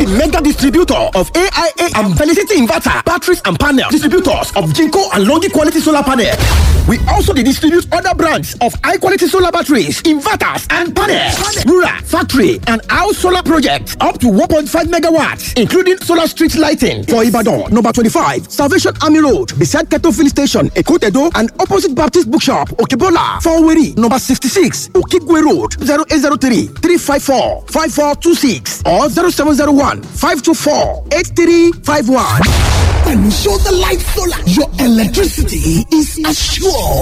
the mega distributor of AIA and Felicity Inverter, batteries and panels, distributors of Jinko and Longi quality solar panel. We also dey distribute other brands of high quality solar batteries, inverters and panels. Rural, factory and house solar projects up to 1.5 megawatts, including solar street lighting for Ibadan, number 25, Salvation Army Road, beside Keto Filling Station, Ekotedo, and opposite Baptist Bookshop, Okebola, Faweri, number 66, Okigwe Road, 0803 354 5426 or 0701 524 8351. And show the light solar. Your electricity is assured.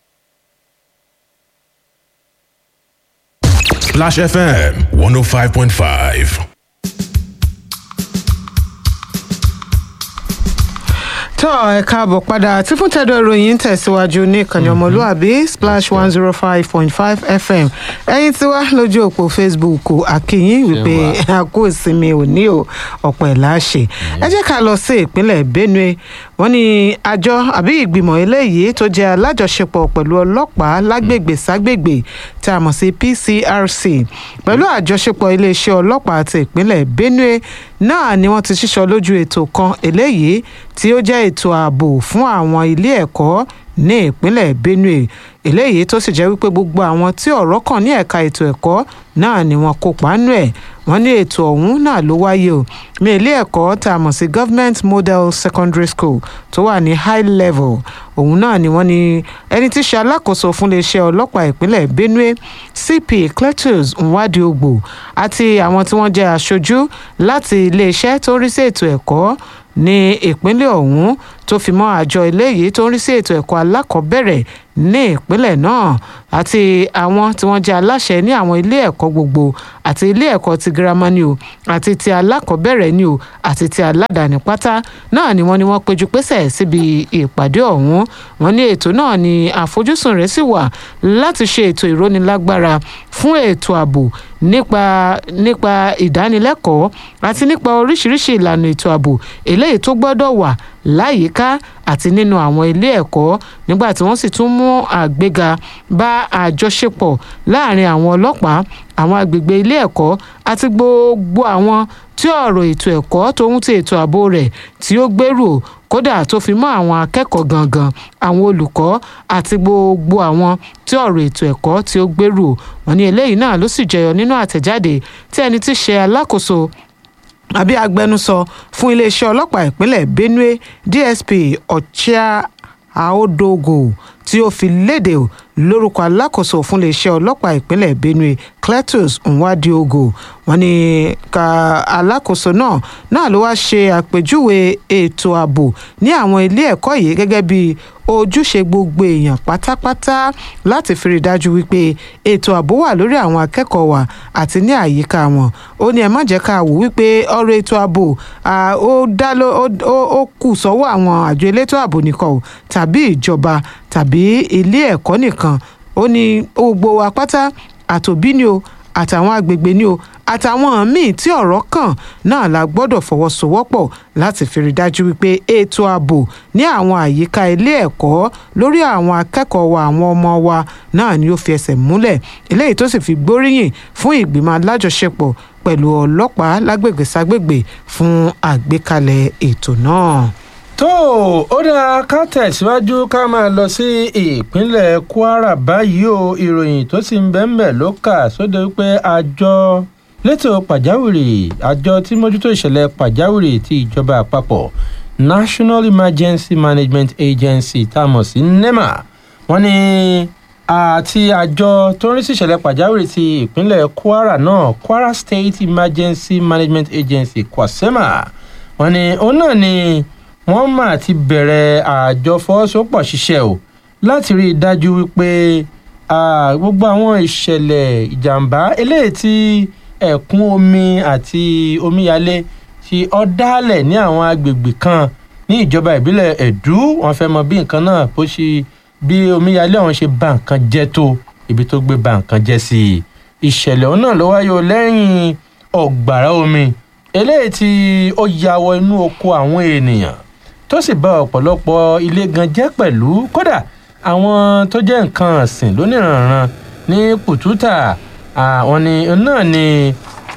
Splash FM 105.5. tọ́ ẹ káàbọ̀ padà tí fún tẹ́dọ̀ ìròyìn ń tẹ̀síwájú ní ìkànnì ọmọlúàbí splash one zero five point five fm ẹ̀yin tí wá lójú òpó facebook àkìyìn wípé a kú ìsinmi òní o ọ̀pọ̀ ẹ̀ láṣẹ ẹ jẹ́ ká lọ sí ìpínlẹ̀ benue wọ́n ní àjọ àbí ìgbìmọ̀ eléyìí tó jẹ́ alájọṣepọ̀ pẹ̀lú ọlọ́pàá lágbègbè ságbègbè tí a mọ̀ sí pcrc pẹ̀lú àjọṣepọ̀ iléeṣẹ́ ọlọ́pàá ti ìpínlẹ̀ benue náà ni wọ́n ti ṣíṣọ lójú ètò kan eléyìí tí ó jẹ́ ètò ààbò fún àwọn ilé ẹ̀kọ́ ní ìpínlẹ̀ benue eléyìí tó sì jẹ́ wípé gbogbo àwọn tí ọ̀rọ̀ kàn ní ẹ̀ka ètò ẹ̀kọ́ náà ni wọ́n kópa nù ẹ̀ wọ́n ní ètò ọ̀hún náà ló wáyé o ní ilé ẹ̀kọ́ tá a mọ̀ sí government model secondary school tó wà ní high level òun náà ni wọ́n ní ẹni tí í ṣe alákòóso fún iléeṣẹ́ ọlọ́pàá ìpínlẹ̀ benue cp cletus nwadiogbò àti àwọn tí wọ́n jẹ́ aṣojú láti iléeṣẹ́ tó ń rí sí ètò ẹ̀kọ́ ní ìpínlẹ̀ ọ̀hún tó fi mọ́ àjọ eléyìí tó ń rí sí ètò ẹ̀kọ́ alákọ̀ọ́bẹ̀rẹ̀ ní ìpínlẹ̀ náà àti àwọn tí wọ́n jẹ́ aláṣẹ ní àwọn ilé ẹ̀kọ́ gbogbo àti ilé ẹ̀kọ́ ti girama ni o àti ti alákọ̀ọ́bẹ̀rẹ̀ ni o àti ti aládàáni pátá náà ni wọ́n ní wọ́n péjú pésẹ̀ síbi ìpàdé ọ̀hún wọ́n ní ètò náà ni àfojúsùn rẹ̀ sì wà láti ṣe ètò ìrónilágbára fún ètò ààbò nípa nípa ìdánilẹ́kọ̀ọ́ àti nípa oríṣiríṣi ìlànà ètò ààbò eléyìí tó gbọ́dọ̀ wà láyìíká àti nínú àwọn ilé ẹ̀kọ́ nígbà tí wọ́n sì tún mú àgbéga bá àjọṣepọ̀ láàrin àwọn ọlọ́pàá àwọn agbègbè ilé ẹ̀kọ́ àti gbogbo àwọn tí ọ̀rọ̀ ètò ẹ̀kọ́ tóun ti ètò ààbò rẹ̀ tí ó gbèrú kódà tó fi mọ́ àwọn akẹ́kọ̀ọ́ gangan àwọn olùkọ́ àti gbogbo àwọn tí ọ̀rọ̀ ètò ẹ̀kọ́ tí ó gbèrú wọn ní eléyìí náà ló sì jẹyọ nínú àtẹ̀jáde tí ẹni tí ṣe alákòóso àbí agbẹnusọ fún iléeṣẹ́ ọlọ́pàá ìpínlẹ̀ benue dsp ọ̀chíà àódógò tí ó fi léde lórúkọ alákòóso fún iléeṣẹ́ ọlọ́pàá ìpínlẹ̀ benue cletus nwadiogo wọn ni ka alákòóso náà náà ló wá ṣe àpèjúwe ètò ààbò ní àwọn ilé ẹ̀kọ́ yìí gẹ́gẹ́ bí ojúṣe gbogbo èèyàn pátápátá láti fi rí i dájú wípé ètò ààbò wà lórí àwọn akẹ́kọ̀ọ́ wa àti ní àyíká wọn ó ní ẹ má jẹ́ ká wò wípé ọ̀rọ̀ ètò ààbò ó dá ló ó kù sọ́wọ́ àwọn àjọ elétò ààbò nìkan o tàbí ìjọba tàbí ilé ẹ̀kọ́ nìkan ó ní gbogbo wa pátá àtòbí ni o àtàwọn agbègbè ni o àtàwọn míì tí ọ̀rọ̀ kàn náà la gbọ́dọ̀ fọwọ́sowọ́pọ̀ láti fi rí dájú wípé ètò ààbò ní àwọn àyíká ilé ẹ̀kọ́ lórí àwọn akẹ́kọ̀ọ́ wa àwọn ọmọ wa náà ni ó fi ẹsẹ̀ múlẹ̀ eléyìí tó sì fi gbóríyìn fún ìgbìmọ̀ alájọṣepọ̀ pẹ̀lú ọlọ́pàá lágbègbè ságbègbè fún àgbékalẹ̀ ètò náà tó ó dáa ká tẹ̀síwájú ká máa lọ sí ìpínlẹ̀ kwara báyìí o ìròyìn tó sì ń bẹ́ẹ̀ ló kà sóde wípé àjọ létò pàjáwìrì àjọ tí mójútó ìṣẹ̀lẹ̀ pàjáwìrì ti ìjọba àpapọ̀ national emergency management agency tá a mọ̀ sí nema wọ́n ní àti àjọ tó ń rí sí ìṣẹ̀lẹ̀ pàjáwìrì ti ìpínlẹ̀ kwara náà kwara state emergency management agency kwasema wọ́n ní òun náà ni wọ́n mà ti bẹ̀rẹ̀ àjọ fọwọ́sowọ́pọ̀ ṣiṣẹ́ o láti rí i dájú wípé gbogbo àwọn ìṣẹ̀lẹ̀ ìjàmbá eléyìí tí ẹ̀kún omi àti omíyalé tí ó dálẹ̀ ní àwọn agbègbè kan ní ìjọba ìbílẹ̀ ẹ̀dú wọ́n fẹ́ mọ bí nǹkan náà bó ṣe bí omíyalé ọ̀hún ṣe bà nǹkan jẹ́ tó ibi tó gbé bà nǹkan jẹ́ sí i ìṣẹ̀lẹ̀ ọ̀hún náà ló wáyé o lẹ́yìn ọ̀gbàrá omi eléyìí tí ó ya wọ inú oko àwọn ènìyàn tó sì bà ọ̀pọ̀lọpọ̀ ilé gan jẹ́ pẹ̀lú kódà àwọn tó jẹ́ nǹkan ọ̀sìn lóníranran ní pùtútà àwọn ni náà ni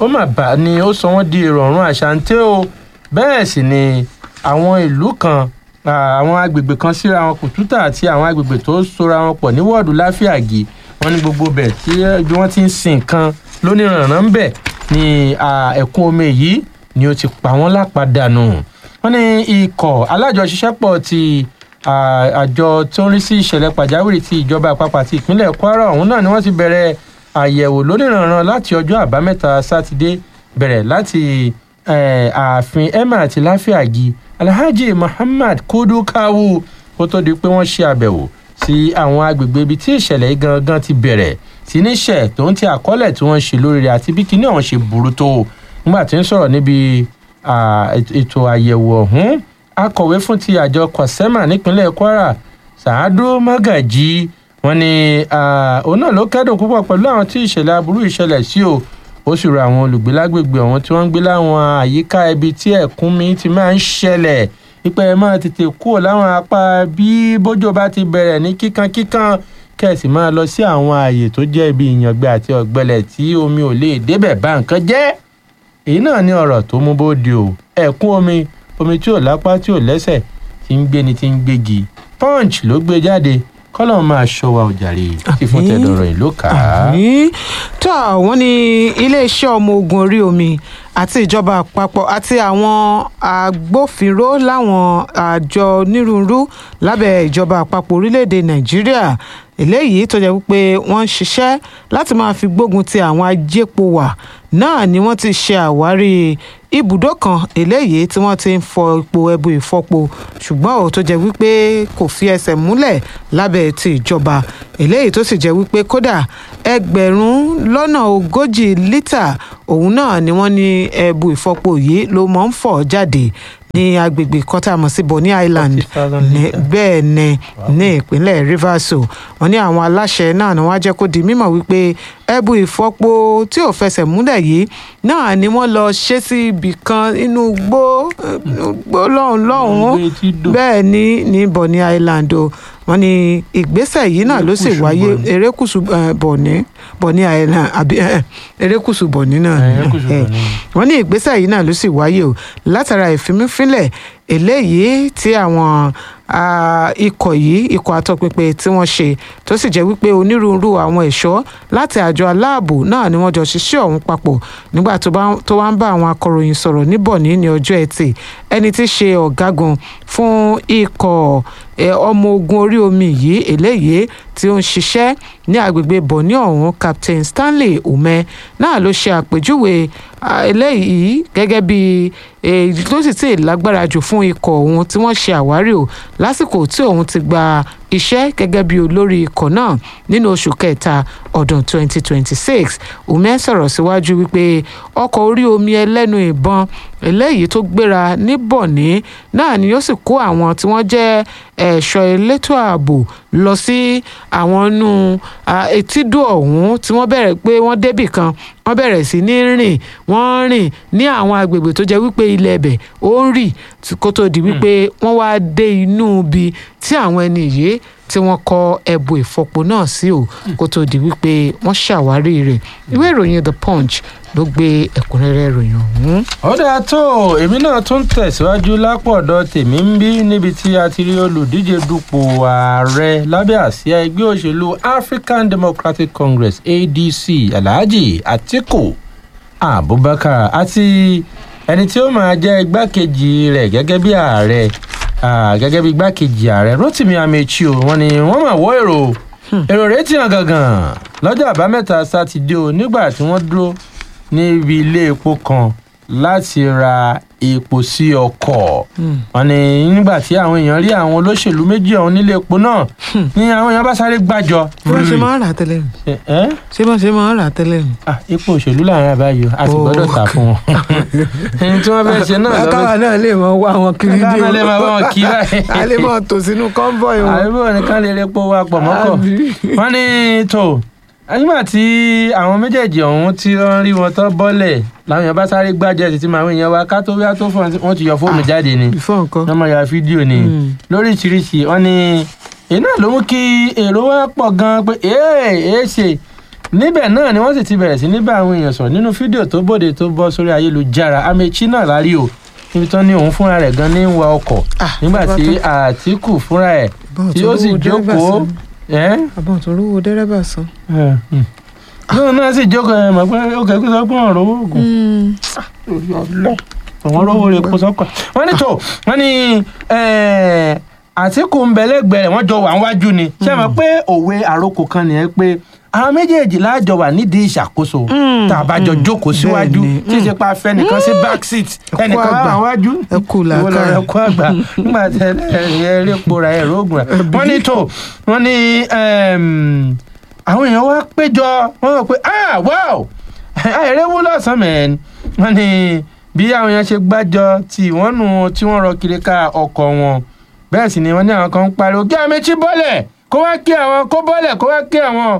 ó mà bá ni ó sọ wọ́n di ìrọ̀rùn àṣàǹtẹ̀ o bẹ́ẹ̀ sì ni àwọn ìlú kan ah, àwọn agbègbè kan síra wọn kùtùtà àti àwọn agbègbè tó sora wọn pọ̀ ní wọ́ọ̀dù láfíàgì wọn ní gbogbo bẹ̀ tí bí wọ́n ti ń sin nǹkan lóníranran ń bẹ̀ ni ah, ẹ̀kún omi yìí ni ó ti pa wọ́n lápadànù wọ́n ní ikọ̀ alájọṣiṣẹ́pọ̀ ti ah, àjọ tó ń rí sí ìṣẹ̀lẹ̀ pàjáwìrì ti ìjọba àpapọ̀ àti ìpínlẹ̀ kwara ọ̀hún náà ni wọ́n ti bẹ̀rẹ̀ àyẹ̀wò lóníranran láti ọjọ́ àbámẹ́ta sátidé bẹ̀rẹ̀ láti eh, ààfin emma àti láfíàgì alhaji muhammad kudu kawu kó tó di pé wọ́n ṣe àbẹ̀wò sí àwọn agbègbè ibi tí ìṣẹ̀lẹ̀ yìí gangan ti bẹ̀rẹ̀ sí níṣẹ̀ tó ń ti àkọọ́lẹ̀ tí wọ́n ṣe lórí rẹ̀ àti bí kinní ọ̀hún ṣe burú tó nígbà tí ń sọ̀rọ̀ níbi ah, ètò- ètò àyẹ̀wò ọ̀hún akọ̀wé fún ti àjọ kwasema nípínlẹ̀ kwara sàádó magají wọn ni ah, òun náà ló kẹ́dùn púpọ̀ pẹ̀lú àwọn tí ìṣẹ̀lẹ̀ aburú ìṣẹ̀lẹ̀ sí o ó sì rọ àwọn olùgbé lágbègbè ọ̀hún tí wọ́n ń gbé láwọn àyíká ibi tí ẹ̀kúnmi ti máa ń ṣẹlẹ̀ pípẹ́ ẹ máa tètè kúrò láwọn apá bí bójò bá ti bẹ̀rẹ̀ ní kíkankíkan kẹ̀sì máa lọ sí àwọn ààyè tó jẹ́ ibi ìyàngbẹ àti ọ̀gbẹlẹ̀ tí omi ò lè débẹ̀ bá nǹkan jẹ́ èyí náà ní ọ̀rọ̀ tó mú bóde o ẹ̀kún omi omi tí ò lápá tí ò lẹ́sẹ̀ tí ń gbéni tí ń gbégi punch ló gbé jáde kọ́lọ́ máa ṣọ́ wa ọ̀jàre tí fún tẹ̀dọ̀rọ̀ yìí ló kà á. àmì tó àwọn ní iléeṣẹ́ ọmọ ogun orí omi àti ìjọba àpapọ̀ àti àwọn agbófinró láwọn àjọ onírúurú lábẹ́ ìjọba àpapọ̀ orílẹ̀-èdè nàìjíríà eléyìí tó jẹ́ wípé wọ́n ń ṣiṣẹ́ láti máa fi gbógun ti àwọn ajépo wà náà ni wọ́n ti ṣe àwárí ibùdó kan eléyìí tí wọ́n ti ń fọ epo ẹbu ìfọpo ṣùgbọ́n ò tó jẹ́ wípé kò fi ẹsẹ̀ múlẹ̀ lábẹ́ ti ìjọba eléyìí tó sì jẹ́ wípé kódà ẹgbẹ̀rún lọ́nà ogójì lítà òun náà ni wọ́n ní ẹbu ìfọpo yìí ló mọ̀ ń fọ̀ jáde ní agbègbè kan tá a mọ̀ sí bonny island 40,000 ní litre. bẹ́ẹ̀ ni ní ìpínlẹ̀ rivers o wọ́n ní àwọn aláṣẹ náà ni wọ́n á jẹ́ kó di mímọ̀ wípé ẹbu ìfọpo tí ò fẹsẹ̀ múlẹ̀ yìí náà ni wọ́n lọ ṣe sí ibì kan inú gbó inú gbó lọ́hùn lọ́hùn Inú igbó etí dò. bẹ́ẹ̀ ni ní bonny island o wọ́n ní ìgbésẹ̀ yìí náà ló sì Erékùṣù wáyé Bonny. erékùṣù eh, bonny bonny island àbí eh, eh, erékùṣù bonny náà Eh, ni. erékùṣù Eh, Bonny. wọ́n ní ìgbésẹ̀ yìí náà ló sì wáyé o látara ìfimífínlẹ̀ eléyìí tí àwọn ah, ikọ̀ yìí ikọ̀ àtọpinpin tí wọ́n ṣe tó sì jẹ́ wípé onírúurú àwọn ẹ̀ṣọ́ láti àjọ aláàbò náà ni wọ́n jọ ṣiṣẹ́ ọ̀hún papọ̀ nígbà tó bá- tó wá ń bá àwọn akọ̀ròyìn sọ̀rọ̀ ní Bọ̀ní ní ọjọ́ ẹtì ẹni tí í ṣe ọ̀gágun fún ikọ̀ eh, ọmọ ogun orí omi yìí eléyìí tí ó ń ṣiṣẹ́ ní agbègbè Bọ̀ní ọ̀hún Captain Stanley Ume náà ló ṣe àpèjúwe ah, eléyìí gẹ́gẹ́ bí èyí tó sì ti lágbára jù fún ikọ̀ ọ̀hún tí wọ́n ṣe àwárí o lásìkò tí òun ti gba iṣẹ́ gẹ́gẹ́ bí olórí ikọ̀ náà nínú oṣù kẹta ọdún 2026 Ume sọ̀rọ̀ síwájú wípé ọkọ̀ orí omi ẹlẹ́nu ìbọn eléyìí tó gbéra ní Bọ̀ní náà ni yóò sì kó àwọn tí wọ́n jẹ́ ẹ̀ṣọ́ elétò ààbò lọ sí àwọn inú ah, etídò ọ̀hún tí wọ́n bẹ̀rẹ̀ pé wọ́n débì kan wọ́n bẹ̀rẹ̀ sí ní rìn wọ́n rìn ní àwọn agbègbè tó jẹ́ wípé ilẹ̀ ẹ̀bẹ̀ ó ń rì tí- kó tó di wípé wọ́n wá dé inú ibi tí àwọn ẹni yìí tí wọ́n kọ ẹ̀bù ìfọpo náà sí o kó tó di wípé wọ́n ṣàwárí rẹ̀ ìwé ìròyìn the punch ló gbé ẹ̀kúnrẹ́rẹ́ ìròyìn ọ̀hún. ó dáa tó èmi náà tún tẹ̀síwájú lápọ̀dọ̀ tèmi ń bí níbi tí a ti rí olùdíje dupò ààrẹ lábẹ́ àsíá ẹgbẹ́ òṣèlú African Democratic Congress ADC Alhaji Atiku Abubakar àti ẹni tí ó máa jẹ́ igbákejì rẹ̀ gẹ́gẹ́ bí ààrẹ ah, gẹ́gẹ́ bí igbákejì ààrẹ Rotimi Amechi o wọ́n ní wọ́n máa wọ́ èrò èrò rẹ̀ ti hàn gangan lọ́jọ́ àbámẹ́ta sátidé o nígbà tí wọ́n dúró níbi ilé epo kan láti ra epo sí ọkọ̀ wọ́n ní nígbà tí àwọn èèyàn rí àwọn olóṣèlú méjì ọ̀hún nílé epo náà ní àwọn èèyàn bá sáré gbàjọ. ṣé wọ́n ṣe máa ń rà á tẹ́lẹ̀ mi ẹ́ ṣé wọ́n ṣe máa ń rà á tẹ́lẹ̀ mi. ah epo òṣèlú láàrin àbáyọ a sì Oh. gbọ́dọ̀ tà fún wọn. ẹni tí wọ́n fẹ́ ṣe náà lọ́wọ́ káwa náà lè mọ wá wọn kiri Káwa ní náà lè máa wá wọn kiri báyìí. a lè mọ tò sínú convoy wọn. àríwó nìkan lè repo wa pọ̀ mọ́kọ̀ Àbí? wọ́n ní tó nígbà tí àwọn méjèèjì ọ̀hún tí wọ́n rí wọn tán bọ́lẹ̀ làwọn èèyàn bá sáré gbájẹ́ sí ti máa ń yan wa ká tó wíwá tó fọ́n wọ́n ti yọ fóònù jáde ni ìfọ̀ nǹkan. wọ́n máa ya fídíò ni Mm. lóríṣiríṣi wọ́n ní èyí náà ló mú kí èrò wa pọ̀ gan-an pé ee èé ṣe níbẹ̀ náà ni wọ́n sì ti bẹ̀rẹ̀ sí ní bá àwọn èèyàn sọ̀rọ̀ nínú fídíò tó bòde tó bọ́ sórí ayélujára amechi náà lárí o níbi tán ní òun fúnra rẹ̀ gan ní ń wa ọkọ̀ Ah, nígbà bàbá tí tó- àtìkù fúnra ẹ̀ Bọ́ọ̀ tí tó ó sì rówó dẹ́rẹ́bà jókòó san. ẹ́ àbọ̀n tó rówó dẹ́rẹ́bà san. náà náà sì jókòó ẹ̀ mọ̀ pé ó kẹ́kọ̀ọ́ sọ pé ọ̀rọ̀ owó oògùn àwọn olówó rẹ̀ kó sọ́kọ̀ wọ́n ní tó wọ́n ní eh, àtìkù ń bẹ lẹ́gbẹ̀ẹ́ rẹ̀ wọ́n jọ wà níwájú ni ṣé ẹ mọ̀ pé òwe àròkọ kan nìyẹn pé àwọn méjèèjì láàjọ wà nídìí ìṣàkóso Mm, tá a bá jọ mm, jókòó síwájú bẹ́ẹ̀ ni, tí ìṣe pa fẹ́ nìkan sí back seat kú ẹnìkan wà àgbà. wájú Ẹ kú ìwọ lọ làákàyè. rẹ kú àgbà nígbà tẹ ẹ rí pora ẹ rógùn rẹ wọ́n ní tó wọ́n ní em, àwọn èèyàn wá péjọ wọ́n rò pé ah wow àìrè wú lọ́sàn-án mẹ́rin wọ́n ní bí àwọn èèyàn ṣe gbájọ tí wọ́n nù tí wọ́n rọ kiri ká ọkọ̀ wọn bẹ́ẹ̀ sì ni wọ́n ní àwọn kan ń pariwo kí Amechi bọ́lẹ̀ kó wá kí àwọn kó bọ́lẹ̀ kó wá kí àwọn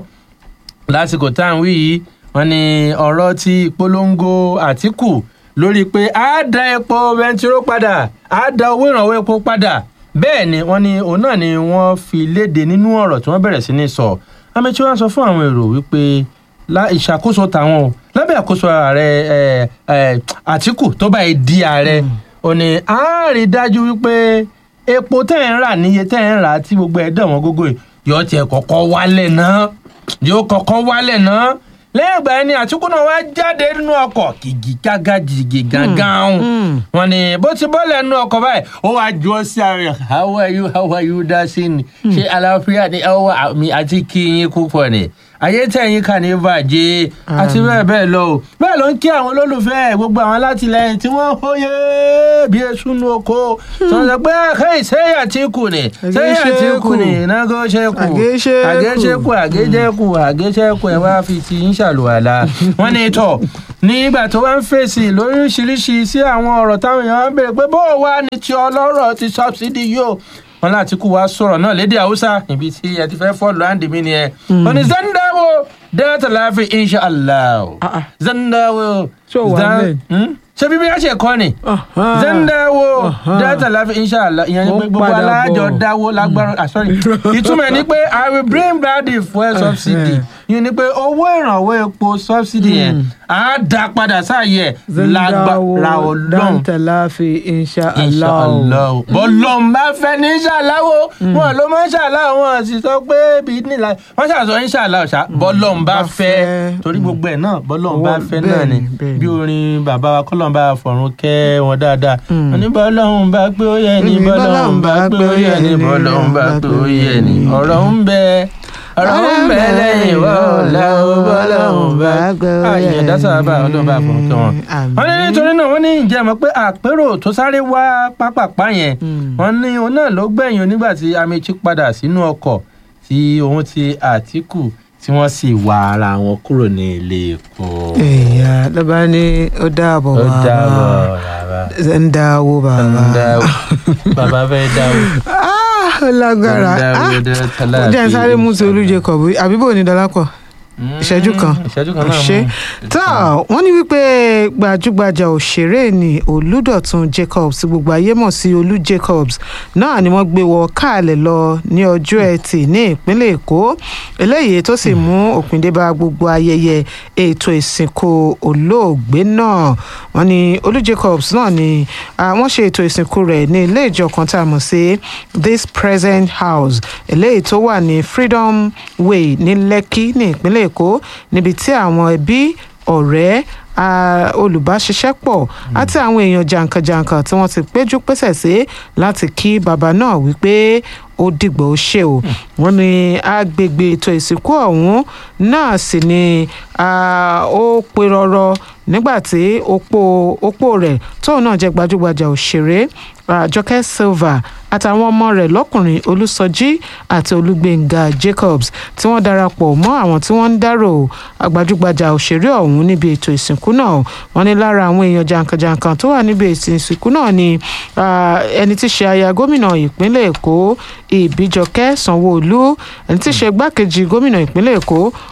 lásìkò tá à ń wí yìí wọ́n ní ọ̀rọ̀ ti ìpolongo Àtíkù lórí pé a dá epo bẹntiró padà a dá owó ìrànwọ́ epo padà bẹ́ẹ̀ ni wọ́n ní òun náà ni wọ́n fi léde nínú ọ̀rọ̀ tí wọ́n bẹ̀rẹ̀ sí ní sọ Amechi wá sọ fún àwọn èrò wípé lá ìṣàkóso tàwọn o lábẹ́ àkóso ààrẹ ẹ, ẹ, Àtíkù tó báyìí di ààrẹ ò ní a rí dájú wípé epo tẹ́ ẹ̀ ń rà níye tẹ́ ẹ̀ ń rà tí gbogbo ẹ̀ dẹ̀ wọ́n gógó yìí yóò tiẹ̀ kọ́kọ́ wálẹ̀ náà yóò kọ́kọ́ wálẹ̀ náá lẹ́yìn ìgbà yẹn ni àtúkù náà wá jáde nínú ọkọ̀ kìkì gágá jìgì gángan wọn ni bó ti bọ́lẹ̀ nínú ọkọ̀ báyìí ó wá ju ọ sí ara rẹ̀ how are you how are you dasin ṣé àlàáfíà ni ọwọ́ mi àti kí yín púpọ̀ ni ayé tẹ̀yìn kà ní bàjẹ́ àti bẹ́ẹ̀ bẹ́ẹ̀ lọ o bẹ́ẹ̀ ló ń kí àwọn olólùfẹ́ ẹ̀, gbogbo àwọn alátìlẹyìn tí wọ́n hóye bí esu nu oko tí wọ́n sọ pé hey sẹ́yìn Àtíkù ni sẹ́yìn Àtíkù ni nágó ṣẹ́kù Àgéṣẹ́kù. àgéṣẹ́kù àgéjẹ́kù àgéṣẹ́kù ẹ̀ wá fi ti ń ṣàlùwàlà wọ́n ní tọ̀ nígbà tó wá ń fèsì lóríṣiríṣi sí àwọn ọ̀rọ̀ táwọn èèyàn ń béèrè pé bó o wá ní ti ọlọ́rọ̀ ti sọ́bsidì yóò wọn láti kú wa sọ̀rọ̀ náà lédè haúsá ibi tí ẹ ti fẹ́ fọ́ọ̀lù àǹdí mi ni ẹ. wọ́n ní zandawo dẹ́rẹ́tà láàfin insha allah Ah, ah. zandawo. Ṣé o wà Zan- bẹ́ẹ̀? Hmm? ṣé bíbí a ṣe kọ́ ni Aha. zandawo Aha. dẹ́rẹ́tà láàfin insha allah ìyẹn ni Ó pé gbogbo padà alájọ bọ̀. dáwó lágbára ah sorry ìtumọ̀ ẹ̀ ni pé i will bring back the fuel subsidy ìyẹn ni pé owó ìrànwọ́ epo subsidy yẹn á dá padà sáàyè lágbára ọlọ́run dáńtẹ̀láfi insha allah. inshallah bọ́lọ́n bá fẹ́ ní ṣàláwó wọn ló máa ń ṣàláwó wọn sì sọ pé bí nílà wọn ṣàṣọ inshallah ṣá bọ́lọ́n bá Bá fẹ́ fẹ́. torí gbogbo ẹ̀ náà bọ́lọ́n Owó- bá fẹ́ náà ni bẹ́ẹ̀ni, bẹ́ẹ̀ni. bí orin bàbá wa kọ́lọ́n bá fọ̀run kẹ́ wọn dáadáa Mm. wọn ní bọ́lọ́n bá pé ó yẹ ni Èmi bọ́lọ́n bá pé ó yẹ ni bọ́lọ́n bá pé ó yẹ ni ọ̀rọ̀ ń bẹ ọ̀rọ̀ ń bẹ lẹ́yìn wọ́ọ̀lá bọ́lọ́n bá pé ó yẹ àyè dásábà ọlọ́run bá fọ̀run kẹ́ wọn Àmín. wọ́n ní nítorí náà wọ́n ní ǹjẹ́ mọ̀ pé àpérò tó sáré wá pápápá yẹn Mm. wọ́n ní òun náà ló gbẹ̀yìn onígbà tí Amechi padà sínú ọkọ̀ tí òun ti Àtíkù tí wọ́n sì wá ara wọn kúrò ní ilé epo. èèyàn ló bá ní ó dáàbọ̀ ó bàbá dábọ̀ rárá. ń dáwó bàbá. Dáwó. bàbá fẹ́ dáwó. Ah, ó lágbára Dáwó Ah, dé ó tálá jẹ́ ń àti sáré mú ti olú ìsàlẹ̀. Jacob àbíbò ní dọ́lápọ̀ Mm, ìṣẹ́jú kan. ìṣẹ́jú kan náà ṣe mú. tó wọ́n ní wípé gbajúgbajà òṣèré ni olùdọ̀tun jacobs tí gbogbo ayé mọ̀ sí olú jacobs náà ni wọ́n gbé wọ káàlẹ̀ lọ ní ọjọ́ ẹtì ní ìpínlẹ̀ èkó eléyìí tó sì mú òpin dé bá gbogbo ayẹyẹ ètò ìsìnkú olóògbé náà wọ́n ní olú jacobs náà ni ah, wọ́n ṣe ètò ìsìnkú rẹ̀ ní ilé ìjọ kan tá a mọ̀ sí this present house eléyìí tó wà ní freedom way ní lẹ́kí ní ìpínlẹ̀ èkó níbi tí àwọn ẹbí ọ̀rẹ́ a- olùbáṣiṣẹ́pọ̀ àti àwọn èèyàn jàǹkànjàǹkàn tí wọ́n ti péjú pésẹ̀ sí láti kí bàbá náà wípé ó dìgbò ó ṣe o wọ́n ní agbègbè ètò ìsìnkú ọ̀hún náà sì ni ah, ó pe rọrọ nígbà tí opó opó rẹ̀ tóun náà jẹ́ gbajúgbajà òṣèré ah, Jọkẹ́ Silva àtàwọn ọmọ rẹ̀ lọ́kùnrin Olúsọjí àti Olúgbénga Jacobs tí wọ́n darapọ̀ mọ́ àwọn tí wọ́n ń dárò gbajúgbajà òṣèré ọ̀hún níbi ètò ìsìnkú náà wọ́n ní lára àwọn èèyàn jàǹkànjàǹkàn tó wà níbi ètò ìsìnkú náà ni ah, ẹni tí í ṣe aya gómìnà ìpínlẹ̀ Èkó Ìbíjọkẹ́ Sanwó-Olú ẹni tí í ṣe igbákejì gómìnà ìpínlẹ̀ Èkó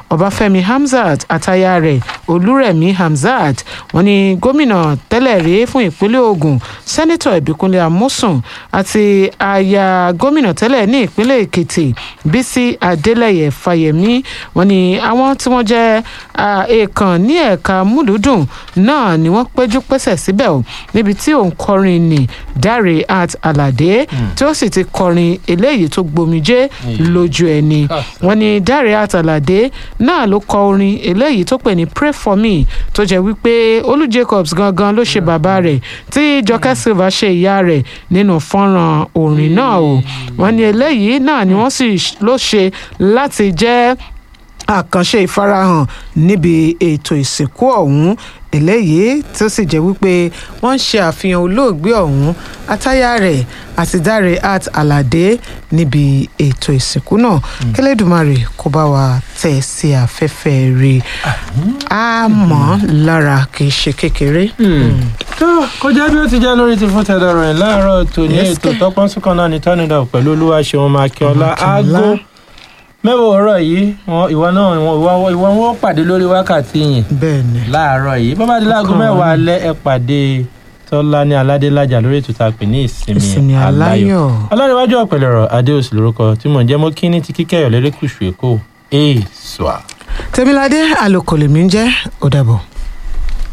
ọbáfẹ́mi hamzat àtaya rẹ̀ olúrẹ̀mí hamzat wọ́n ní gómìnà tẹ́lẹ̀ rí fún ìpínlẹ̀ ogun sẹ́nitọ̀ ìbíkúnlé amósùn àti aya gómìnà tẹ́lẹ̀ ní ìpínlẹ̀ èkìtì bísí adélẹ̀yẹ fáyẹmí wọ́n ní àwọn tí wọ́n jẹ́ èèkàn ní ẹ̀ka múlùúdùn náà ni wọ́n péjú pésẹ̀ síbẹ̀ o níbi tí òun kọrin ní dáre art aládé tí ó sì ti kọrin eléyìí tó gbomijé lójú ẹni wọ́n ní dáre art aládé náà ló kọ orin eléyìí tó pè ní pray for me tó jẹ́ wípé olú jacobs gangan ló ṣe bàbá rẹ̀ tí jọkẹ́ silva ṣe ìyá rẹ̀ nínú fọ́nrán orin náà o wọ́n ní eléyìí náà ni wọ́n sì ló ṣe láti jẹ́ àkànṣe ìfarahàn níbi ètò ìsìnkú ọ̀hún eléyìí tó sì jẹ́ wípé wọ́n ń ṣe àfihàn olóògbé ọ̀hún àtayá rẹ̀ àti dáre art aládé níbi ètò ìsìnkú náà kẹlẹ́dùmarè kó bá wa tẹ̀ sí afẹ́fẹ́ rí a mọ̀ lára kì í ṣe kékeré. tó kọjá bí ó ti jẹ́ lórí ti fún tẹ̀dọ̀ rẹ̀ láàárọ̀ tòní Yes, ètò kẹ̀. tọpọ́n sùkàn náà ní tọ́nidà pẹ̀lú olúwaṣeun makíọ́lá Makíọ́lá. aago mẹ́wàá ọ̀rọ̀ yìí wọn ìwọ náà ìwọ ìwọ- ìwọ wọn pàdé lórí wákàtí yìí bẹ́ẹ̀ ni láàárọ̀ yìí bàbá adé láago Ọkàn mẹ́wàá wa ni. alẹ́ ẹ pàdé tọ́lá ní aládélájà lórí ètò tá a pè ní ìsinmi ìsinmi aláyọ̀ aláyọ̀ ọlọ́rinwájú ọ̀pẹ̀lẹ̀rọ̀ adéòsì lórúkọ tí mò ń jẹ́ mọ́ kíní ti kíkẹ́yọ̀ lérékùṣù èkó èèṣùà. tèmiládé àlòkò lèmi ń jẹ́ ó dàbọ̀.